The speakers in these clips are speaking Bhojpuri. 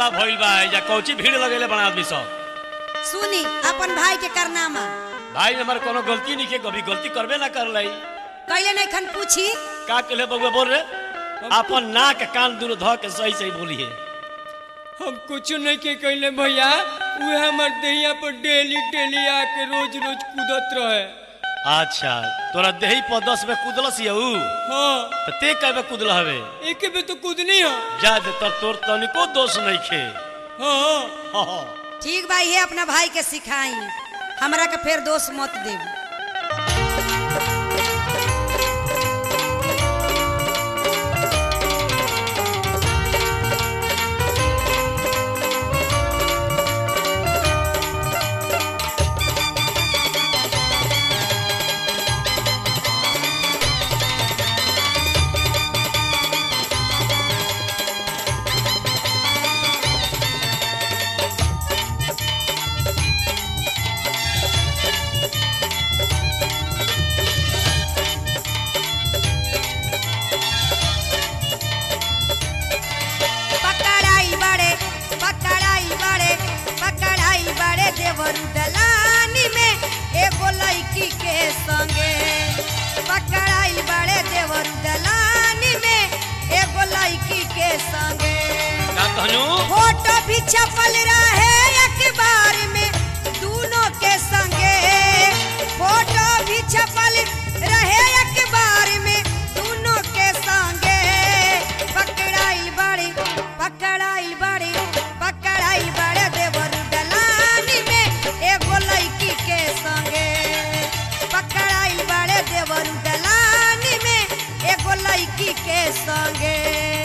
हल्ला भइल बा या कौची भीड़ लगेले बड़ा आदमी सब सुनी अपन भाई के करनामा भाई हमार कोनो गलती नहीं के कभी गलती करबे ना कर लाई कैले नहीं खन पूछी का कहले बउआ बोल रे अपन नाक कान दूर ध के सही सही बोली है हम कुछ नहीं के कहले भैया वे हमर देहिया पर डेली डेली आके रोज रोज कूदत रहे अच्छा तोरा देही पर दस में कूदलस यऊ हाँ तो ते कहे कूदल हवे एक बे तो कूदनी है जा दे तर तोर तनिको दोष नहीं खे हाँ हाँ, हाँ। ठीक भाई है अपना भाई के सिखाई हमरा के फिर दोष मत देब पकड़ाई बड़े पकड़ाई बड़े पकड़ाई बड़े देवरू दलानी में एगो लड़की के संगे पकड़ाई बड़े देवरू दलानी में एगो लड़की के संगे का कहनू फोटो भी छपल रहे अखबार में दोनों के संगे फोटो भी छपल रहे अखबार में दोनों के संगे पकड़ाई बड़ी पकड़ाई बड़ी पकड़ाई बड़े देवर दलानी में एगो लड़की के संगे पकड़ाई बड़े देवर दलानी में एगो लड़की के संगे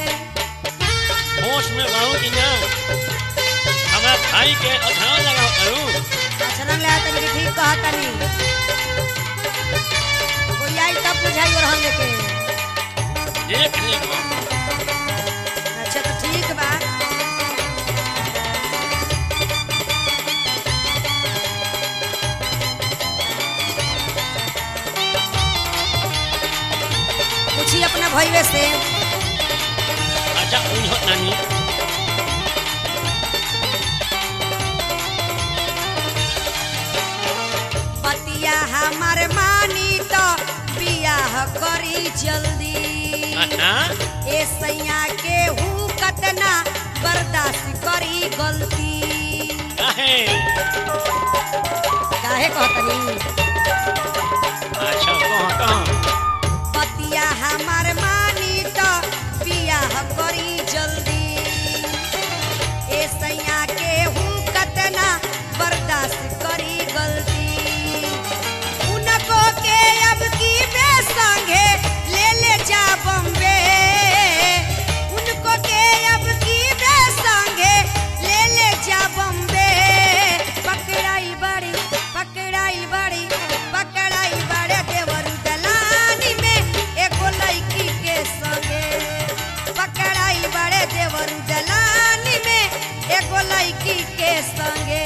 होश में रहूं कि ना हमारा भाई के अधान लगा करूं अचरंग ले तनी के ठीक कहा तनी कोई आई तब बुझाई और हम लेके देख ले अच्छा तो ठीक बा पूछी अपना भैया से अच्छा उन्हों नानी पतिया हमार मानी तो बियाह करी जल्दी अच्छा ए सैया के हूँ कतना बर्दाश्त करी गलती काहे काहे कहतनी अच्छा कहाँ कहाँ पतिया हमार मानी तो बियाह करी जल्दी ए सैया के हूँ कतना बर्दाश्त करी गलती उनको के अब की बे संगे ले ले जा बम्बे उनको के अब की बे संगे ले ले जा बम्बे पकड़ाई बड़ी पकड़ाई बड़ी पकड़ाई बड़े देवर दलानी में एगो लड़की के संगे पकड़ाई बड़े देवर दलानी में एगो लड़की के संगे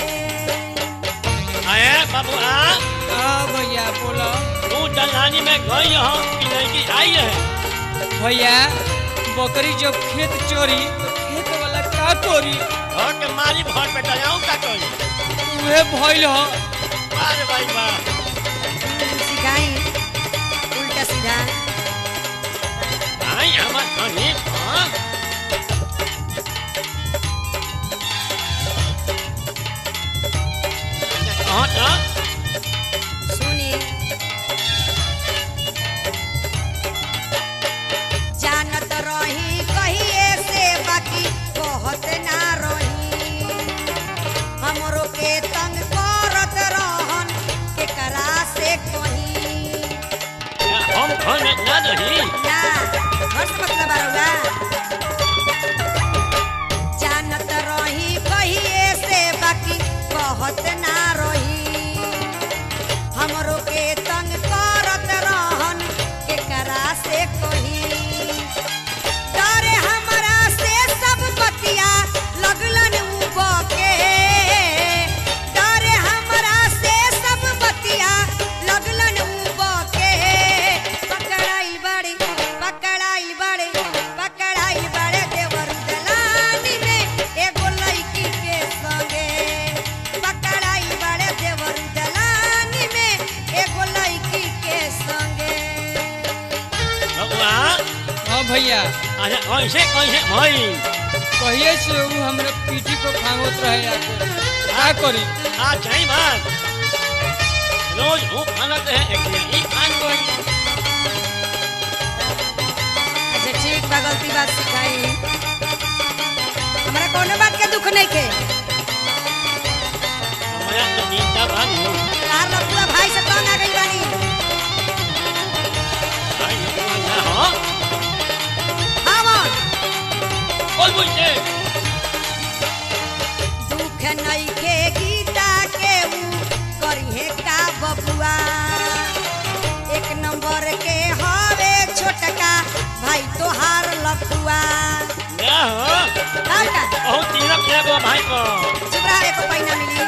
आए बाबू आ हाँ भैया बोलो तू दलानी में गई हो कि लड़की आई है भैया बकरी जब खेत चोरी तो खेत वाला का तोरी घर के मारी भर पे डलाऊं का कोई उहे भइल ह अरे भाई वाह सिखाई उल्टा सीधा आई हमार कहीं हाँ कहाँ था सुनी जानत रही कहिए से बाकी कहत ना रही हमरो के तंग करत रहन केकरा से कहीं हम घर में ना रही ना घर से मतलब आरुगा अरे कैसे कैसे भाई कहिए से वो हमरा पीठी को खांगत रहे आके का करी आ जाई बात रोज वो खाना तो है एक दिन ही खान को अच्छा ठीक बा गलती बात सिखाई हमरा कोनो बात के दुख नहीं के हमारा तो नींद भाग लो तार लपुआ भाई से तंग आ गई बानी भाई ये ना हो आवन बोल बोलते दुख नहीं के गीता के ऊ करिहे का बबुआ एक नंबर के हवे छोटका भाई तोहार लपुआ क्या हो और का बहुत तिलक है वो भाई को चुप रहा एको पैना मिली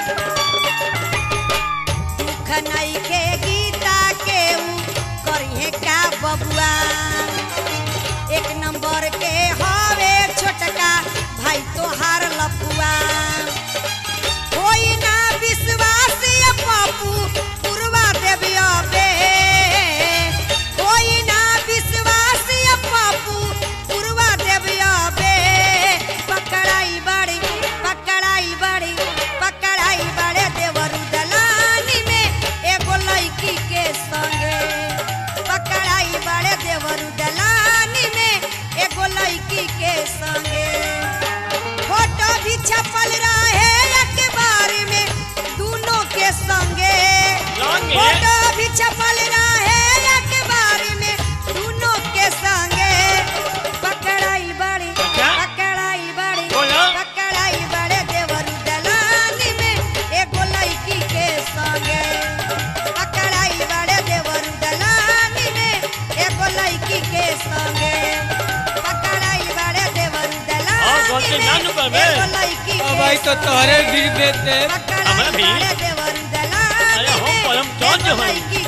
दुख नहीं के गीता के ऊ करिहे का बबुआ एक नंबर के हवे छोटका भाई तोहार लपुआ कोई ना विश्वास ये पप्पू पुरवा देवी अबे कोई ना विश्वास ये पप्पू पुरवा देवी अबे पकड़ाई बड़ी पकड़ाई बड़ी पकड़ाई बड़े देवरु दलानी में एगो लड़की के संगे पकड़ाई बड़े देवरु दलानी में एगो लड़की के संगे फोटो भी छपल रहे अखबार में दोनों के संगे संगे? फोटो भी छपल रहे अखबार में दोनों के संगे पकड़ाई बड़ी अच्छा? पकड़ाई बड़ी बोलो। पकड़ाई बड़े देवरू दलानी में एगो लड़की के संगे पकड़ाई बड़े देवरू दलानी में एगो लड़की के संगे पकड़ाई बड़े देवरू हाँ, दलानी गलती में ना नु करबे। एगो लड़की अब के भाई तो तोहरे संगे। गिर देते हमरा पकड़ाई भी। बड़े देवरू दलानी अरे हो, में परम चौंध एगो होई। लड़की